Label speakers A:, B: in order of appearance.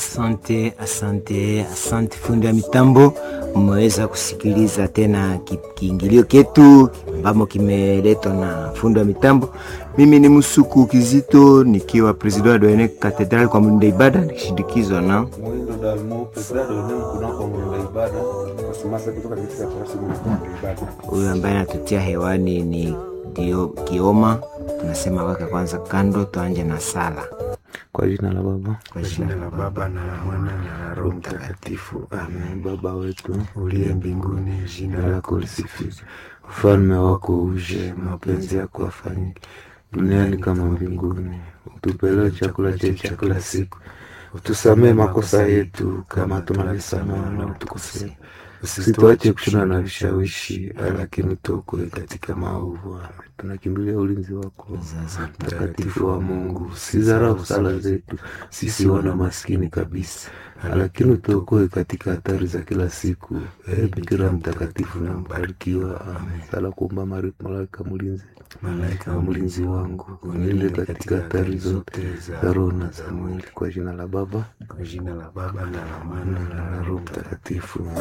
A: Asante, asante, asante fundi wa mitambo. Mmeweza kusikiliza tena ki- kiingilio ketu ambamo kimeletwa na fundi wa mitambo. Mimi ni Musuku Kizito nikiwa president wa Doene Cathedral kwa mlinda ibada nikishindikizwa na
B: Mwindo Dalmo, Pedra Done kunako mwenda ibada, wasimasa kutoka katika tarasi mwenda ibada.
A: huyu ambaye anatutia hewani ni Dio Kioma. Tunasema weka kwanza kando, tuanje na sala
B: Kwa jina la Baba
A: kwa jina la
B: Baba na la Mwana na la Roho Mtakatifu, amen. Baba wetu uliye mbinguni, jina lako lisifiwe, ufalme wako uje, mapenzi yako afanyike duniani kama mbinguni. Utupe leo chakula chetu cha kila siku, utusamee makosa yetu kama tunavyosamehe wanaotukosea, usituache kushindana na vishawishi, lakini tuokoe katika maovu. Amen. Tunakimbilia ulinzi wako mtakatifu wa Mungu, usidharau sala zetu sisi wana maskini kabisa, lakini utuokoe katika hatari za kila siku. Ee Bikira mtakatifu na mbarikiwa, amen. Sala kuomba Mari- malaika mlinzi, malaika wa mlinzi wangu, unilinde katika hatari zote za roho na za mwili, kwa jina la Baba, kwa jina la Baba na la Mwana na la Roho Mtakatifu.